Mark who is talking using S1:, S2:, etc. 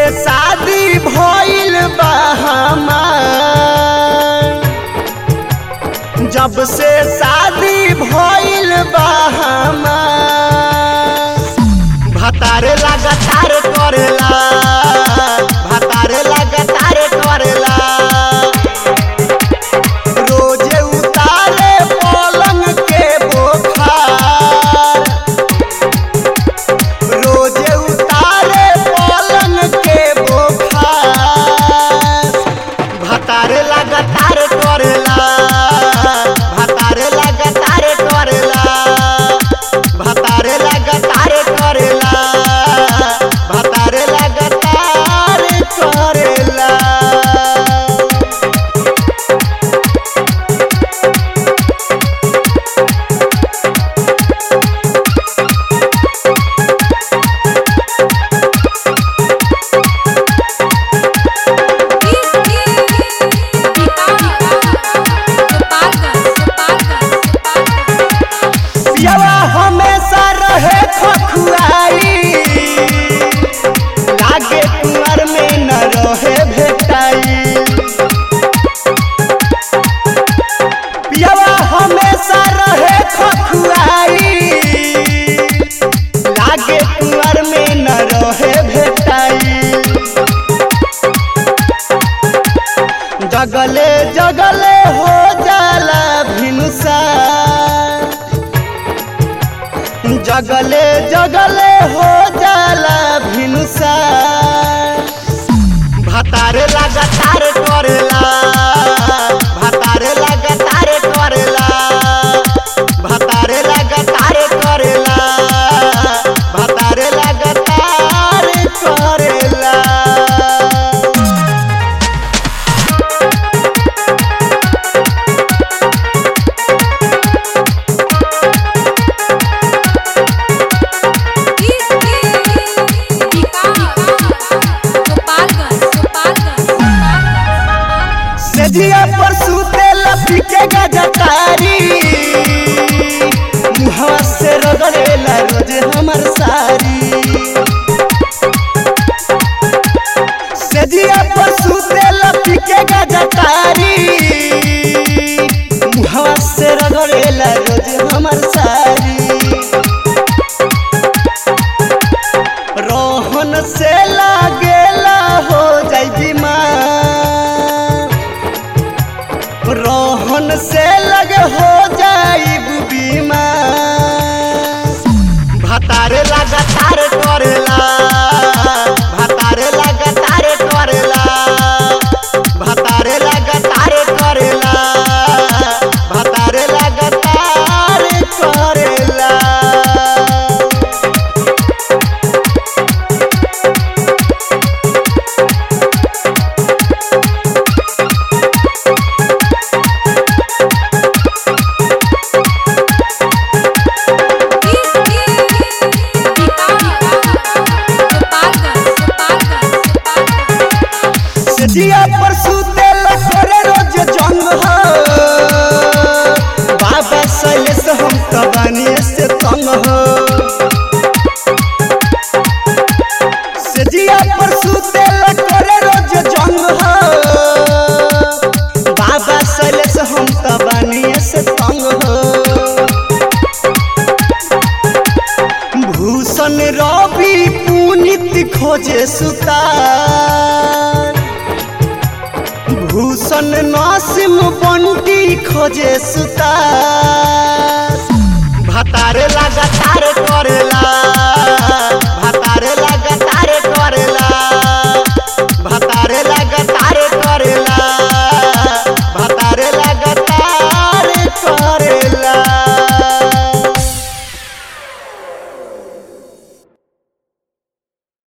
S1: शादी भइल बा हमार जब से शादी भइल बा हमार भतारे लगातार करेला भतारे लगातार करेला रोजे उतारे पलंग के बोखार रोजे उतारे पलंग के बोखार भतारे लगातार करेला भतारे लगातार करेला भतारे लगातार करेला भतारे लगातार करेला पियावा हमेशा रहे खखुआई लागे कुंवर में न रहे भेटाई पियावा हमेशा रहे खखुआई लागे कुंवर में न रहे भेटाई जगले जगले हो जाला भिनुसा जगले जगले हो जाला भिनुसा भतारे लगातार करेला भतारे लगातार करेला भतारे लगातार करेला भतारे लगातार करेला सेजिया पर सुते लपी के गजतारी मुहवा से रगड़ेला रोज हमर सारी सेजिया पर सुते लपी के गजतारी मुहवा से रगड़ेला रोज हमर सारी रोहन से लागेला हो जाई बीमार रोहन से लगे हो जाई बीमार भतारे लगातार करेला भतारे लगातार करेला भतारे लगातार करेला भतारे लगातार करेला जिया पर सुते लखरे रोज जंग हो बाबा सैलेश हम तबानी से तंग हो जिया पर सुते लखरे रोज जंग हो बाबा सैलेश हम तबानी से तंग हो भूषण रवि पुनित खोजे सुतार भूषण नासिम बंटी खोजे सुतार भतारे लगातार करेला